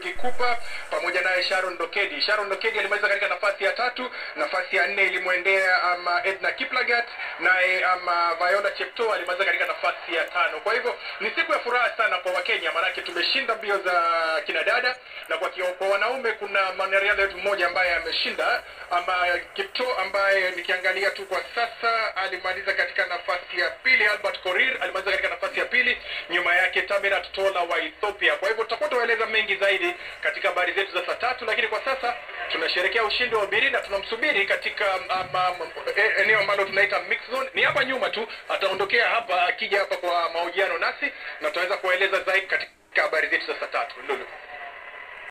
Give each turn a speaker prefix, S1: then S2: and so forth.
S1: Kikupa pamoja naye Sharon Dokedi. Sharon Dokedi alimaliza katika nafasi ya tatu, nafasi ya nne ilimwendea ama Edna Kiplagat, naye ama Viola Cheptoo alimaliza katika nafasi ya tano. Kwa hivyo ni siku ya furaha sana kwa Wakenya, maanake tumeshinda mbio za kina dada na kwa, kio- kwa wanaume kuna mwanariadha wetu mmoja ambaye ameshinda ama Kipto ambaye nikiangalia tu kwa sasa alimaliza katika nafasi ya pili. Albert Korir alimaliza katika nafasi ya pili, nyuma yake Taberat Tola wa Ethiopia. Kwa hivyo tutakuwa tuwaeleza mengi zaidi katika habari zetu za saa tatu, lakini kwa sasa tunasherehekea ushindi wa Biri na tunamsubiri katika ama, e- eneo ambalo tunaita mix zone. Ni hapa nyuma tu, ataondokea hapa akija hapa kwa mahojiano nasi na tutaweza kuwaeleza zaidi katika habari zetu za saa tatu. Lulu.